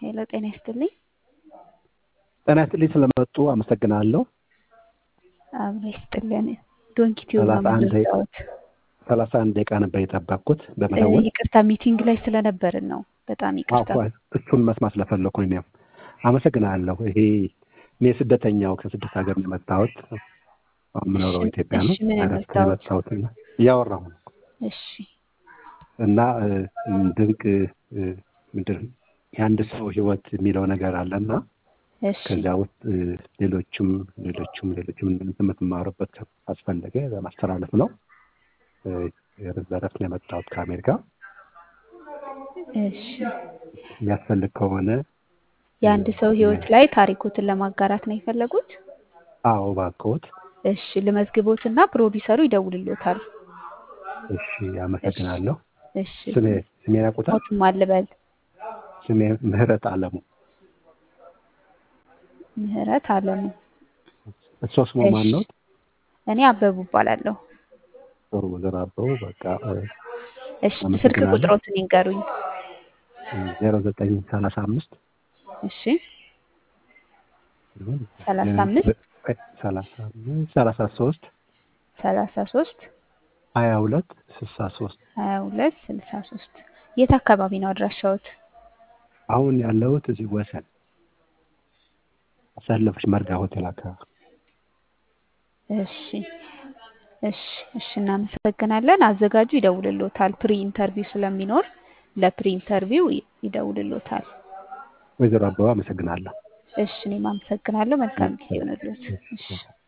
ሄሎ ጤና ይስጥልኝ። ጤና ይስጥልኝ ስለመጡ አመሰግናለሁ። አብሮ ይስጥልን። ዶንኪ ቲዩብ ነው ሰላሳ አንድ ደቂቃ የምንወጣውት። ሰላሳ አንድ ደቂቃ ነበር የጠበቅኩት በመደወል ይቅርታ ሚቲንግ ላይ ስለነበርን ነው። በጣም ይቅርታ። አዎ፣ እሱን መስማት ስለፈለኩ ነው። እኔም አመሰግናለሁ። ይሄ እኔ ስደተኛው ከስደት ሀገር ነው የመጣሁት። አሁን የምኖረው እሺ፣ ኢትዮጵያ ነው። እሺ፣ ምን እረፍት ነው ያመጣሁት? የመጣሁት እና እያወራሁ ነው እሺ እና እ፣ ድንቅ እ፣ ምንድን ነው የአንድ ሰው ህይወት የሚለው ነገር አለና እሺ ከዚያ ውስጥ እ፣ ሌሎችም ሌሎችም ሌሎችም የምትማሩበት አስፈለገ ለማስተላለፍ ነው። እ፣ በእረፍት ነው የመጣሁት ከአሜሪካ። እሺ የሚያስፈልግ ከሆነ የአንድ ሰው ህይወት ላይ ታሪኮትን ለማጋራት ነው የፈለጉት? አዎ እባክዎት። እሺ ልመዝግቦትና ፕሮዲሰሩ ይደውልሎታል። እሺ አመሰግናለሁ። እሺ ስሜ ስሜን ያውቁታል? ሞቱም አልበል ስሜ ምህረት አለሙ። ምህረት አለሙ። እሷ ስሟ ማን ነው? እኔ አበቡ እባላለሁ። ጥሩ ወይዘሮ አበቡ በቃ እሺ ስልክ አመሰግናለሁ። ቁጥሮትን ይንገሩኝ። ዜሮ ዘጠኝ ሰላሳ አምስት እሺ ሰላሳ አምስት ሰላሳ አምስት ሰላሳ ሶስት ሰላሳ ሶስት ሀያ ሁለት ስልሳ ሶስት ሀያ ሁለት ስልሳ ሶስት የት አካባቢ ነው አድራሻዎት? አሁን ያለሁት እዚህ ወሰን አሳለፈች መርጋ ሆቴል አካባቢ። እሺ እሺ እሺ እናመሰግናለን። አዘጋጁ ይደውልሎታል። ፕሪ ኢንተርቪው ስለሚኖር ለፕሪ ኢንተርቪው ይ- ይደውልሎታል። ወይዘሮ አበባ አመሰግናለሁ። እሺ እኔም አመሰግናለሁ። መልካም ጊዜ ይሆንልዎት። እሺ